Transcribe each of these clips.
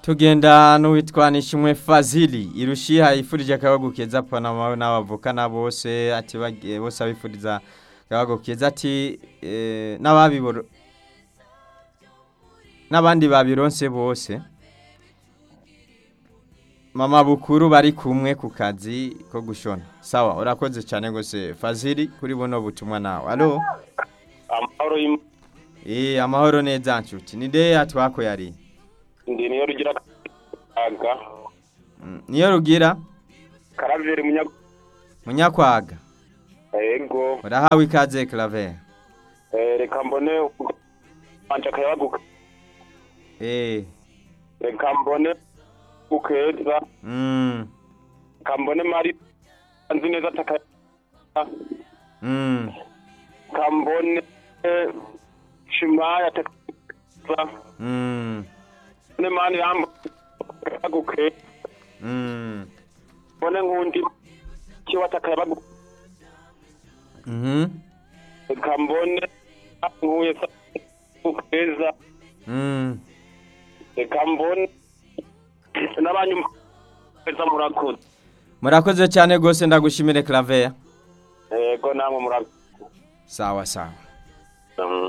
tugenda n'uwitwa nishimwe fazili irushiha yifurije akabago keza panama n'abavukana bose ati bagiye bose abifuriza akabago keza ati eh, n'ababiboro n'abandi babironse bose mama bukuru bari kumwe ku kazi ko gushona sawa urakoze cyane gose fazili kuri buno butumwa nawe alo amahoro y'Imana eh amahoro neza nshuti ni de atwako yari ndi niyo rugira aga Mm, niyo rugira karaveri munya munyakwaga ego urahawe ikaze claver eh, reka mbone anje akayabaguka eh reka mbone ukeza mm reka mbone mari nzi neza ataka mm reka mbone shimaya ataka mm mbone mani yamba akayabaguke mm mbone nkundi kiwa atakayabaguka mhm reka mbone nkuye ukeza mm reka mbone n'abanyuma beza murakoze murakoze cyane gose ndagushimire claver yego namwe murakoze sawa sawa Mm.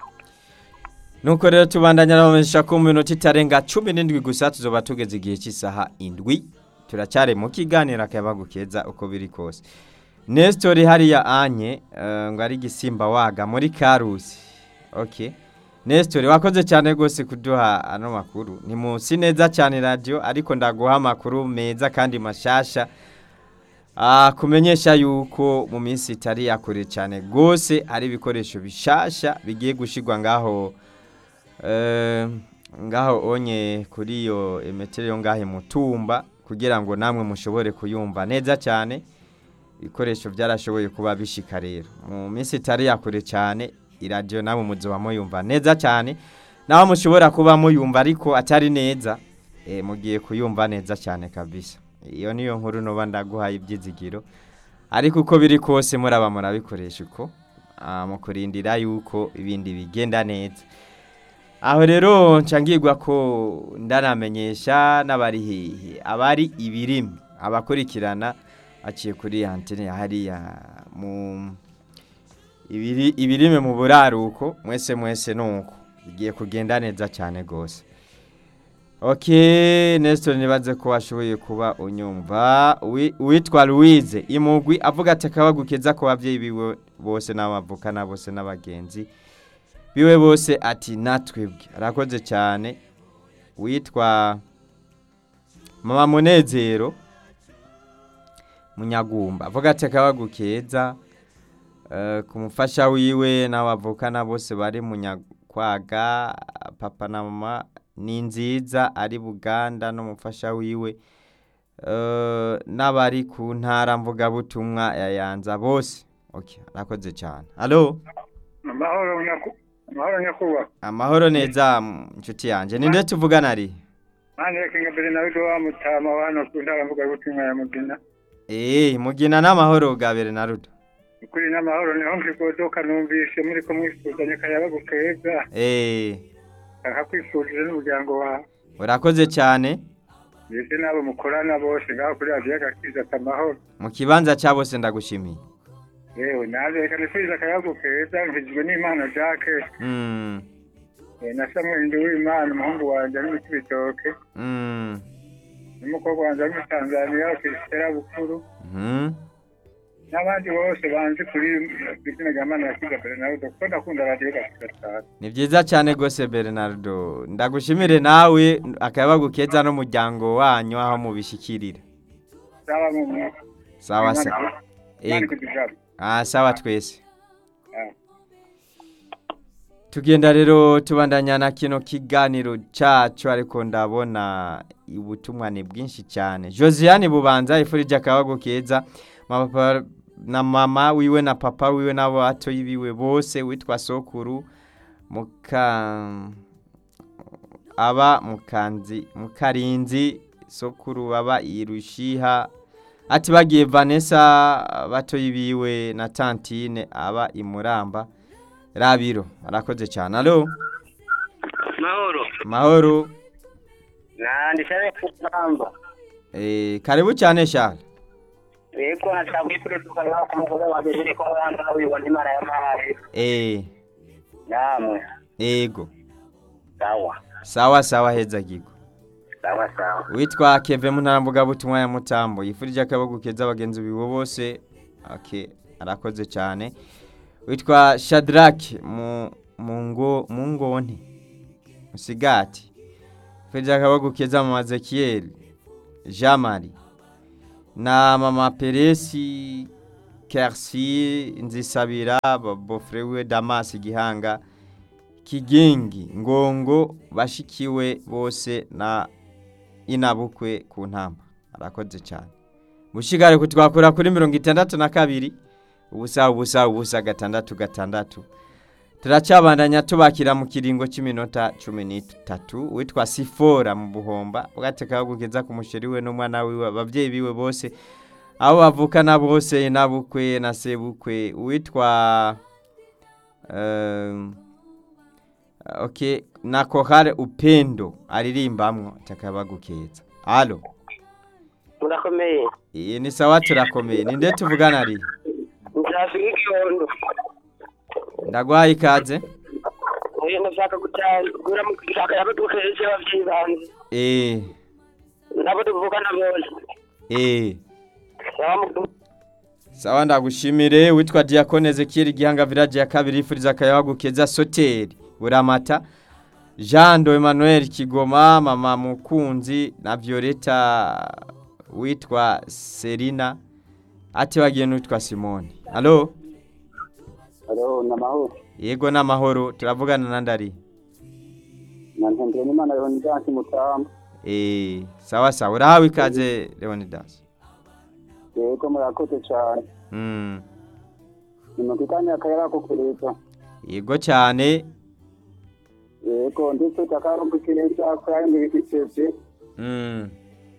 nuko rero tubandanya nabamenyesha ko mu minota itarenga cumi n'indwi gusa tuzoba tugeze igihe cy'isaha indwi turacyari mu kiganiro akayabagu keza uko biri kose nesitori hariya anye eh, ngo ari gisimba waga muri karusi ok nesitori wakoze cyane rwose kuduha ano makuru ni munsi neza cyane radiyo ariko ndaguha amakuru meza kandi mashasha Ah, kumenyesha yuko mu minsi itari yakure cyane rwose hari ibikoresho bishasha bigiye gushigwa ngaho eh, ngaho onye kuri iyo emetero yo ngahe mutumba kugira ngo namwe mushobore kuyumva neza cyane ibikoresho byarashoboye kuba bishika rero mu minsi itari yakure cyane iradiyo namwe muzoba muyumva neza cyane naho mushobora kuba muyumva ariko atari neza eh, mugiye kuyumva neza cyane kabisa iyo niyo nkuru noba ndaguhaye ibyizigiro ariko uko biri kose muraba murabikoresha uko ah, mu kurindira yuko ibindi bigenda neza aho rero ncangirwa ko ndanamenyesha n'abari hehe abari ibirimi abakurikirana aciye kuri antene hariya mu ibiri ibirime mu buraruko mwese mwese nuko bigiye kugenda neza cyane gose Ok, Nestor nibaze ko washoboye kuba unyumva Wi- witwa Louise imugwi avuga ati akabagukeza ko bavyeyi biwe bose n'abavukana bose n'abagenzi biwe bose ati natwebwe arakoze cyane witwa Mama Munezero Munyagumba avuga ati akabagukeza uh, kumufasha wiwe n'abavukana bose bari munyakwaga papa na mama ni nziza ari buganda n'umufasha wiwe eh, n'abari ku ntara mvugabutumwa ya yanza bose okay arakoze cyane alo amahoro nyaku- amahoro nyakubahwa amahoro neza m- nshuti yanjye ninde tuvugana ari mani reka mbere nawe do wa mutama wa hano ku ntara mvuga butumwa ya mugina eh mugina n'amahoro bwa bere na rudo ukuri n'amahoro niho nkigodoka numvise muri ko mwifuzanye akayabagu keza eh akakwifurije n'umuryango wawe urakoze cyane mbese n'abo mukorana bose ngaho kuri radiyo gakiza amahoro mu kibanza cya bose ndagushimiye yewe naje reka nifurize akayabagu keza nkijwe n'imana jacques mm eh, na samuel nduwimana umuhungu wanjye ari mu kibitoke mm n'umukobwa wanjye ari muri tanzaniya krisitera bukuru mhm n'abandi bose banzi kuri izina rya mana yakiza bernardo kuko ndakunda radiyo gakiza cyane ni byiza cyane rwose bernardo ndagushimire nawe akabagukeza n'umuryango wanyu aho mubishyikirira zaba mu mwuka sawa se Imana Ego. ikudujaba Ah, sawa twese Ah. tugenda rero tubandanya na kino kiganiro cyacu ariko ndabona ubutumwa ni bwinshi cyane josiane bubanza ifurije akabago keza mama na mama wiwe na papa wiwe n'abo batoyi biwe bose witwa sokuru muka aba mukanzi mukarinzi sokuru baba irushiha ati bagiye vanessa batoyi biwe na tantine aba imuramba rabiro arakoze cyane alo mahoro mahoro na ndishare kugamba Eh, karibu cyane Charles. yego nashaka kwifuriza nawe ku mugore wanjye jiri ko wanda wibona imana y'amazi Eh, namwe ego. sawa Sawa sawa heza gigo. sawa sawa Witwa Kevin Muntarambuga butumwa ya Mutambo. Yifurije akaboko keza abagenzi biwe bose. Okay, arakoze cyane. Witwa Shadrack mu mungo mungone. Musigati. Yifurije akaboko keza mu Ezekiel. Jamari. Na mama Peresi Kersi Nzisabira bofre we Damas Gihanga Kigengi Ngongo bashikiwe bose na inabukwe ku ntamba arakoze cyane mushigare kutwakura kuri mirongo itandatu na kabiri ubusa ubusa ubusa gatandatu gatandatu turacabandanya tubakira mu kiringo cy'iminota cumi n'itatu witwa sifora mu buhomba ugateka kugeza ku musheri we n'umwana wiwe ababyeyi biwe bose abo bavukana bose nabukwe na sebukwe witwa um, okay na kohare upendo aririmbamwo takabagukeza alo murakomeye iyi ni sawa turakomeye ninde tuvugana ari nzafika ikibondo ndagwaye ikaze uyu ndashaka gutangura mu gushaka yabo dukeje abavyeyi banje eh nabo tuvukana bose eh sawa mu sawa ndagushimire witwa Diakone Ezekiel Gihanga village ya kabiri ifuriza akayabagukeza soteri buramata Jean do Emmanuel Kigoma mama mukunzi na Violeta witwa Serina ati bagiye n'utwa Simone Allo halo namahoro yego n'amahoro turavugana na ndari nantembe n'imana yonidansi mutamba eh sawa sawa urahawe ikaze Leonidas yego murakoze cyane mm ni mu kanya akayara ko kureta yego cyane yego ndetse takarumbukirisha kandi bikicece mm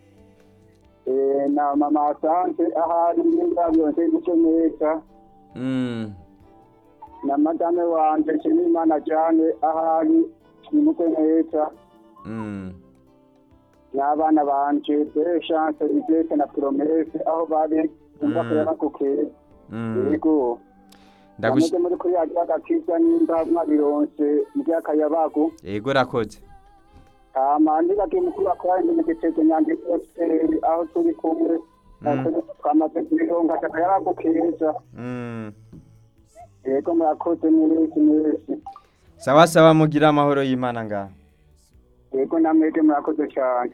eh na mama asante ahari n'indabyo nse gucyo neza mm na madame wanje Nshimiyimana cyane ahari nimukwe neza mm n'abana banje de chance igete na promesse aho bari umva Mm. kurera kukera mm yego ndagushi ndameze muri kuri yagira agakiza nimba mwabironse ry'akayabagu yego rakoze hama ndibagiye mukuru akora ndi mu gitego nyange hoteli aho turi kumwe Mm. twamaze kubironga akayabagu keza mm yego murakoze mwese mwese sawa sawa mugira amahoro y'Imana ngaho yego namwebwe murakoze cyane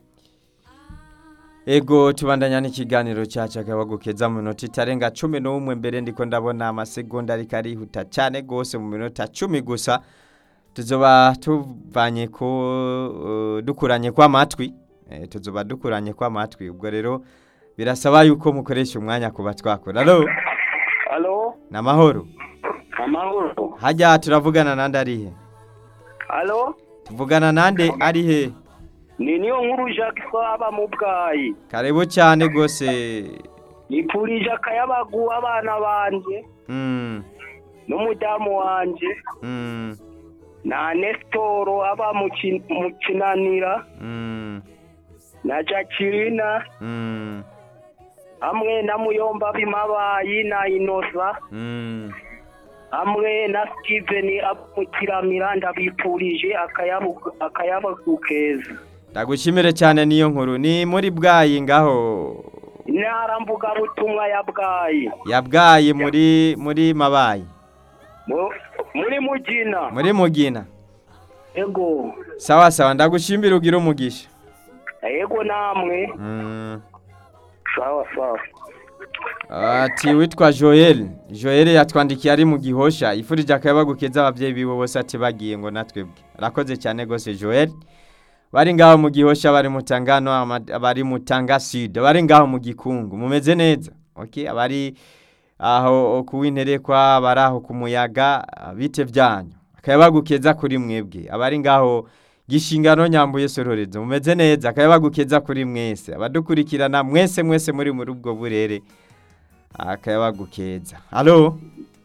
Ego tubandanya n'ikiganiro cyacu akabagukeza mu minota itarenga cumi n'umwe mbere ndiko ndabona amasegonda ariko arihuta cyane rwose mu minota cumi gusa tuzoba tuvanye ko uh, dukuranye kw'amatwi eh, tuzoba dukuranye kw'amatwi ubwo rero birasaba yuko mukoresha umwanya kuba twakora alo Alo namahoro amahoro hajya turavugana nande arihe Alo tuvugana nande arihe ni niyo nkuru Jacques aba mu bwayi karibu cyane rwose nipurije akayabagu abana banje mm, n'umudamu wanje mm, na Nestoro aba mu Kin- mu kinanira mm, na Jacqueline mm. hamwe na Muyomba bimabayi na Inosa Mm. hamwe na Steven aba mu kiramira ndabipurije akayabu akayabagu keza Ndagushimire cyane niyo nkuru ni muri bwayi ngaho intara mvugabutumwa ya bwayi yabwaye muri muri mabayi Mu- muri mugina muri mugina ego sawa sawa ndagushimira ugira umugisha ego namwe mm. sawa sawa ati witwa Joel Joel yatwandikiye ari mu gihosha ifurije akabagukeza ababyeyi biwe bose ati bagiye ngo natwebwe arakoze cyane gose Joel bari ngaho mu gihosha bari mu tangano ama- bari mu tanga sud bari ngaho mu gikungu mumeze neza okay abari aho kuwinterekwa bari aho ku muyaga bite byanyu akabagukeza kuri mwebwe abari ngaho gishingano nyambuye sororezo mumeze neza akabagukeza kuri mwese abadukurikirana mwese mwese muri muri ubwo burere akabagukeza halo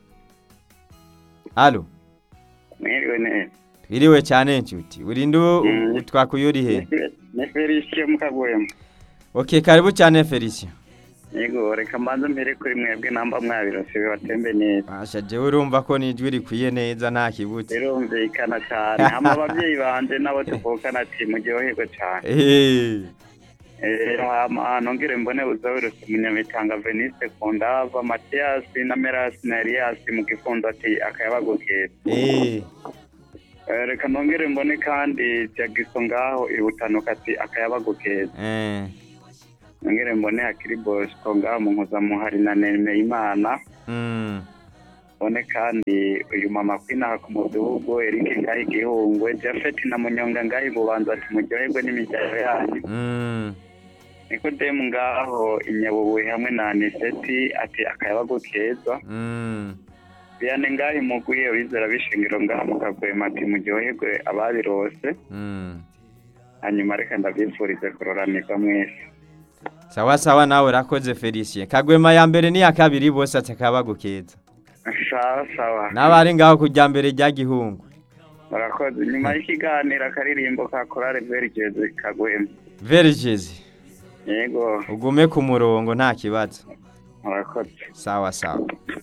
halo mwiriwe neza twiriwe cyane nshuti urinde Mm. twakuyurihe ni felicien mukagwema ok karibu cyane felicien yego reka mbanze mbere kuri mwebwe namba mwabirose bibatembe neza Asha jewe urumva ko nijwi rikwiye neza nta kibutse birumvikana cyane hama ababyeyi banje nabo tuvukana ati muryoherwe cyane Eh, Eh, hama nongere mbone uzawirose munyamitanga veniste kundava matiyasi na merasi na eliyasi mu gifundo ati akayabagukeza eh, Eh, reka nongere mbone kandi jagiso ngaho ibutanuka ati akayabagukeza eh, nongere mbone hakiri bosco ngaho mu nkuzamuhari na nemeyimana mm, mbone kandi uyu mama kwinaha ku mudugudu erike ngaho igihungwe jafeti na munyonga ngaho ibubanza ati muryoherwe n'imiryango yanyu mm, nikodemu ngaho inyabubuye hamwe na aniseti ati akayabagu keza mm. biyane ngaho imuguye urizera bishingiro ngaho mukagwema ati muryoherwe ababirose Mm. hanyuma reka ndabifurize kuroranirwa mwese sawa sawa nawe urakoze felicien kagwema ya mbere n'iya kabiri bose atakabagukeza sawa sawa n'abari ngaho kujya mbere rya gihungu murakoze nyuma y'ikiganiro akaririmbo ka korale verigezi kagwema verigezi yego ugume ku murongo nta kibazo murakoze sawa sawa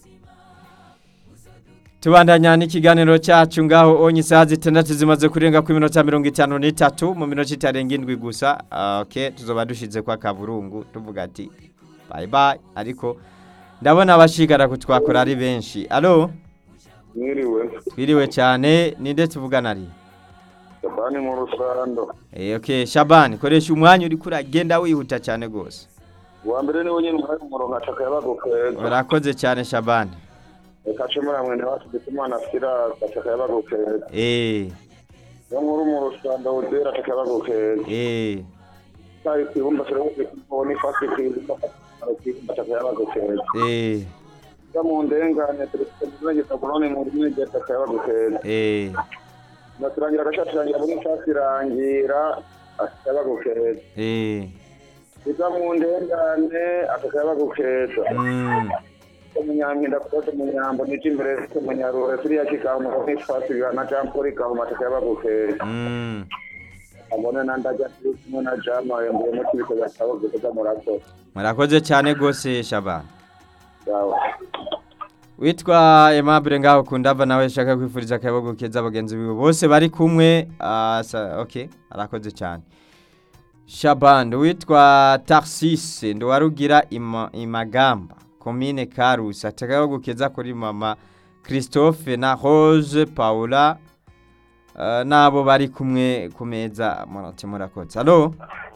tubandanya n'ikiganiro cyacu ngaho onye isaha zitandatu zimaze kurenga ku minota mirongo itanu n'itatu mu minota itarenga indwi gusa Ah, ok tuzoba dushize kwa kaburungu tuvuga ati bayi bayi ariko ndabona abashigara kutwakora ari benshi alo Mwiriwe, twiriwe cyane ninde tuvugana ari Shabani mu rusando. Eh, ok shabani koresha umwanya uri kuragenda wihuta cyane rwose Uwa mbere niwe nyine umuhaye umurongo ataka yabagukeza. urakoze cyane shabani Reka ce muri amwe ntiwacu Bitimana Silas ataka yabagukeza. eh Yo nkuru mu rusando udera ataka yabagukeza. eh Sai kwibumba turawuze kubona ifasi kwibuka ataka yabagukeza. eh Ya mu ndengane turetse muzanye taburone mu ndimi ataka yabagukeza. eh Naturangira agashatirangira muri ifasi irangira ataka yabagukeza. eh Iza mu ndengane ataka yabagukeza. mm. umunyampinda kukoze munyambo nije imbere umunyarure turiya kikamu n'ifasi na Jean Paul kamu mataka yabagukeye Mm. abone nandaja turi kumwe na Jama yembuye mu kibiko gasabo gukoza murakoze murakoze cyane rwose shabani yawe witwa Aimable ngaho kundava nawe shaka kwifuriza akayabagu keza bagenzi biwe bose bari kumwe ah, sa- okay arakoze cyane Shaband witwa Tarsise ndo warugira ima, imagamba komine Karusi atakayabagu keza kuri mama Christophe na Rose Paula uh, nabo bari kumwe ku meza murate murakoze allo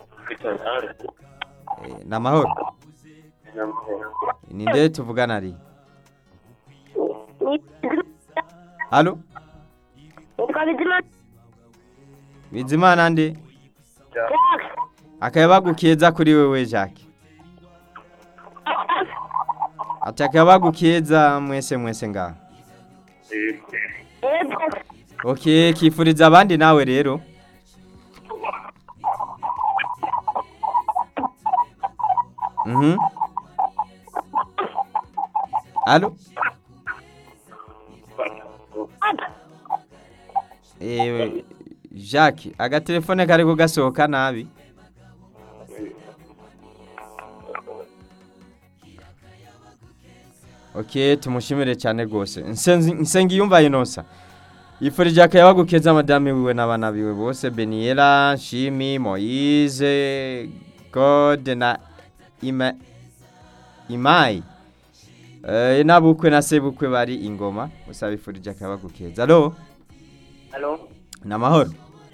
eh, namahoro ninde tuvugana ari Allo Nitwa Bizima Bizimana nde Jack. akayabagu keza kuri wewe Jacques ati akayabagu keza mwese mwese ngaho Yego. okay kifuriza abandi nawe rero mhm Allo Eh Jacques agatelefone kari kugasohoka nabi Ok tumushimire cyane rwose nsengi yumva inosa yifurije akayabagu keza madame wiwe n'abana biwe bose Beniela Shimi Moise God na Ima Imai eh nabukwe na sebukwe bari ingoma gusa bifurije akayabagu keza allo Halo, namahoro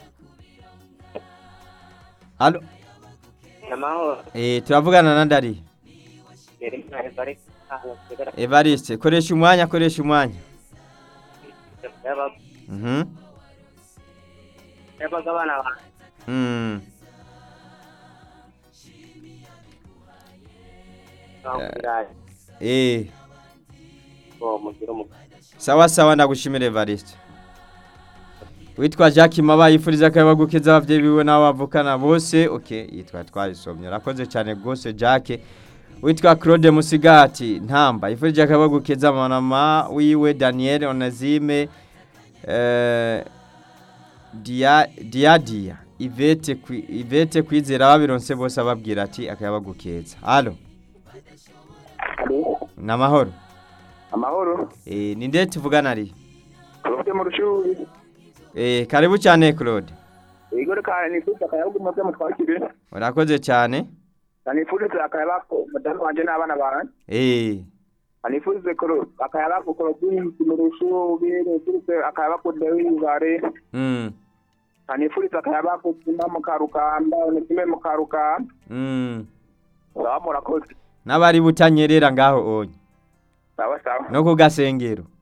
allo namahoro. eh turavugana na ndari Yeri mwana bari aho kigara Evariste koresha umwanya koresha umwanya yaba mhm yaba gabana ba. mm Nakubiraye. eh Bo mugira mu. sawa sawa ndagushimire Evariste witwa Jacques Maba yifuriza akayabagu keza abavyeyi biwe n'abo bavukana bose okay yitwa twarisomye urakoze cyane rwose Jacques witwa Claude Musigati ntamba yifurije akayabagu keza mama wiwe Daniel Onazime eh dia dia dia ivete kwi- ivete kwizera babironse bose ababwira ati akayabagukeza halo ni amahoro amahoro Eh, ni nde tuvugana ari claude mu rushuri Eh, karibu cyane claude igore kare nifuza akayabugu mubyo mutwakire urakoze cyane nifurize akayabako mudamu wanje n'abana banjye Eh, nifurize akayabako korodinsi mu rushuri nifurize akayabako dewibare mm, nifurize akayabako tuma mu karukamba unitume mu karukamba mm. sawa murakoze n'abari butanyerera ngaho onye sawa sawa no ku gasengero